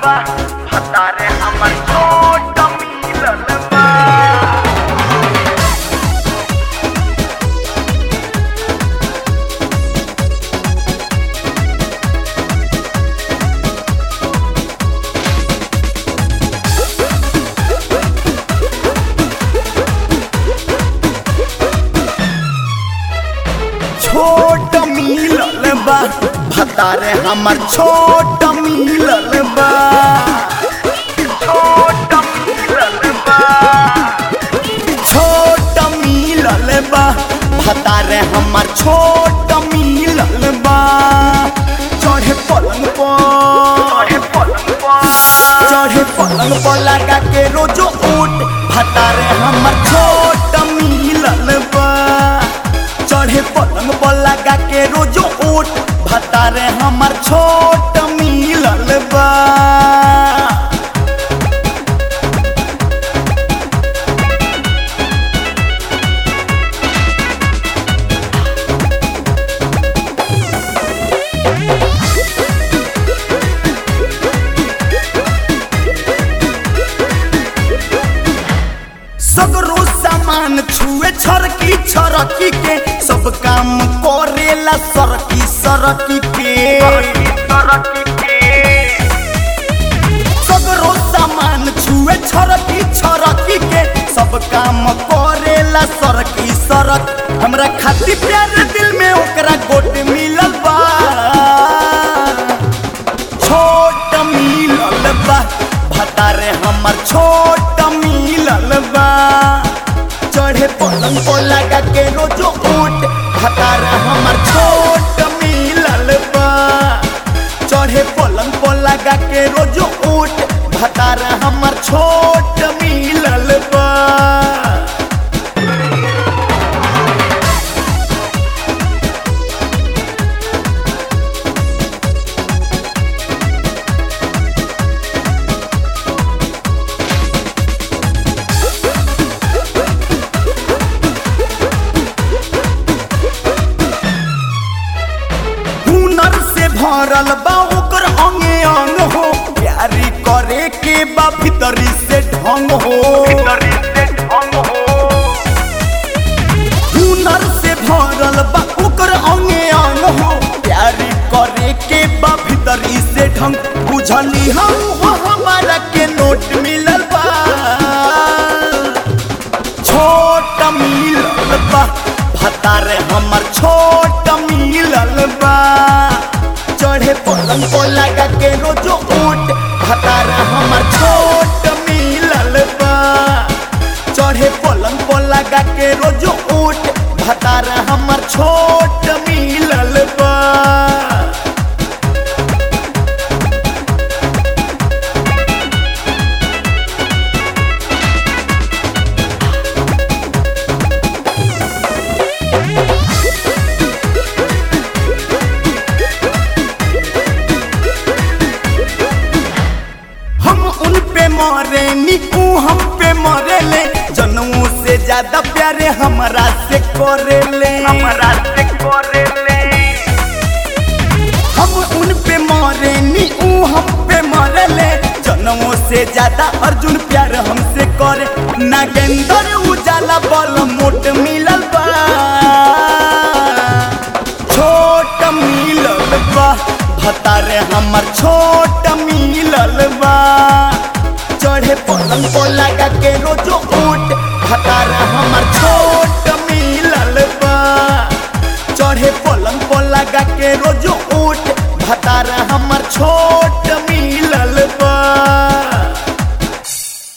बा भतारे हमर छोट मिलल बा छोट मिलल बा भतारे हमर छोट मिलल बा छोट मिलल बा छोट मिलल बा भतारे हमर छोट मिलल बा चढ़े पलंग पर चढ़े पलंग पर चढ़े पलंग पर लगा के रोजो ऊट भतारे हमर छोट मिलल बा चढ़े पलंग पर लगा के रोजो ऊट भतारे हमर छोट मिलल बा सगरो सामान छुए छरकी छरकी के सब काम करेला सरकी सरकी के तरक्की के सगरो सामान छुए छरकी छरकी के सब काम करेला सरकी सरक हमरा खातिर प्यार दिल में ओकरा गोट मिलल बा छोट मिलल बा भतारे हमर छोट मिलल बा चढ़े पलंग पर लगा के रोजो ऊट भतारे हमर छोट मिलल बा चढ़े पलंग पर लगा के रोजो ऊट भतारे हमर छोट मिलल बा हुनर से भरल बा ओकर अंगे अंग हो प्यारी करे के बा भीतरी से ढंग हो भीतरी से ढंग हो हुनर से भरल बा ओकर अंगे अंग हो प्यारी करे के बा भीतरी से ढंग बुझली हम हो हमारा के नोट मिलल बा छोट मिलल बा भतारे हमर छोट मिलल बा चढ़े पलंग पर लगा के रोजो ऊट भतारे हमर छोट मिलल बा चढ़े पलंग पर लगा के रोजो ऊट भतारे हमर छोट मिलल बा हम उन पे मरे नी ऊ हम पे मरे ले जनऊ से ज्यादा प्यारे हमरा से करे ले हमरा से करेले हम उन पे मरे नी ऊ हम पे मरे ले जनऊ से ज्यादा अर्जुन प्यार हमसे करे नागेंद्र उजाला बल मोट मिलल बा छोट मिलल बा भतारे हमर छोट मिलल बा चढ़े पलंग पर लगा के रोजो ऊट भतारे हमर छोट मिलल बा चढ़े पलंग पर लगा के रोजो ऊट भतारे हमर छोट